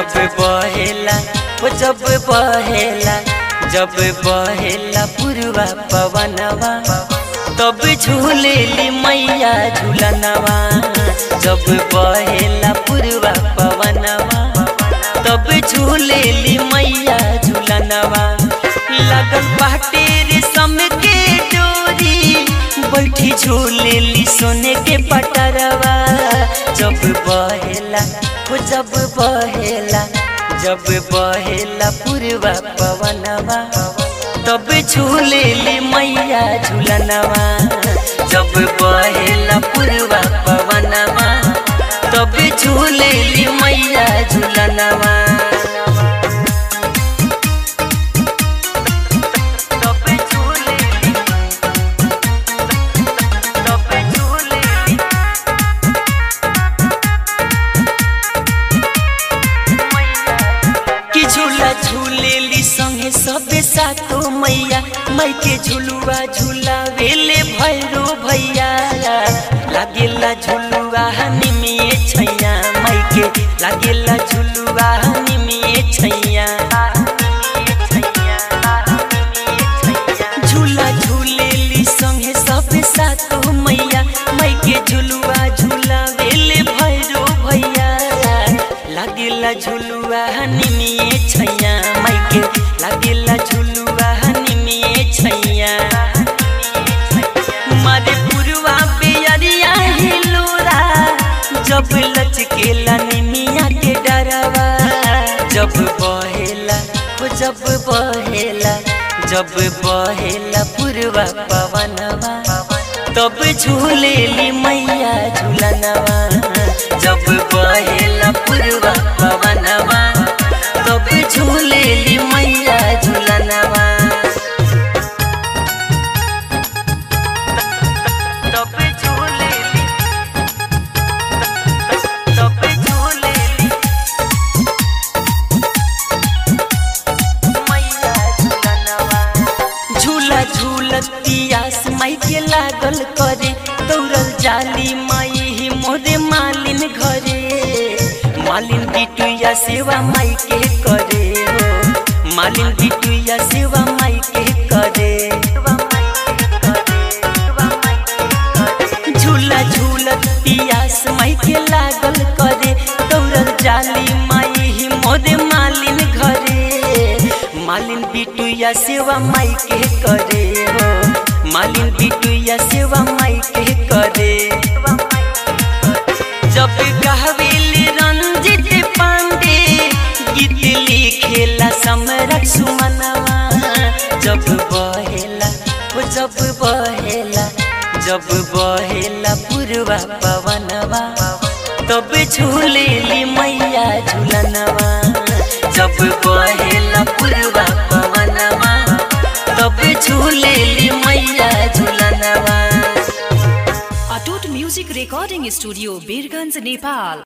जब बहेला ओ जब बहेला जब बहेला पुरवा पवनवा तब झूलेली मैया झूलनवा जब बहेला पुरवा पवनवा तब झूलेली मैया झूलनवा लगल बाटे रेशम के डोरी बैठी झूलेली सोने के पटरवा जब बहेला हो जब बहेला जब बहेला पुरवा पवनवा तब झूलेली मैया झूलनवा जब बहेला पुरवा पवनवा तब झूलेली मैया झूलनवा तब झूलेली तब झूलेली कि झूला झूलेली संगे सबे सातो मैया मई के झुलुआ झूला वेले भैरो भैया लागेला झुलुआ निमिए छैया मई के लागेला झुलुआ निमिए छैया झूला झूलेली संगे सबे सातो मैया मई के झुलुआ झूला वेले भैरो भैया लागेला झुलुआ निमिए छैया माई के लागेला झुलुआ निमिए छैया मारे पुरवा बेअरिया हिलोरा जब लचकेला निमिया के डरवा जब बहेला हो जब बहेला जब बहेला पुरवा पवनवा तब झूलेली मैया झूलनवा जब बहेला पुरवा पवनवा तब झूलेली मैया झूलनवा तब झूलेली तब झूलेली मैया झूलनवा झूला झूलत पियास माई के लागल करे दौड़ल जाली माई ही मोरे मालिन घरे मालिन बिटुया सेवा माई के करे हो मालिन बिटुया सेवा माई के करे झूला झूलत पियास माई के लागल करे दौड़ल जाली माई ही मोरे मालिन घरे मालिन बिटुया सेवा माई के करे हो मालिन बिटुया सेवा माई के करे जब कहवेली रंजित पांडे गीत लिखेला सम्राट सुमनवा जब बहेला ओ जब बहेला जब बहेला पुरवा पवनवा तब झूलेली मैया झूलनवा जब बहेला पुरवा पवनवा तब झूलेली मैया झूलनवा अटूट music recording studio Birgunj Nepal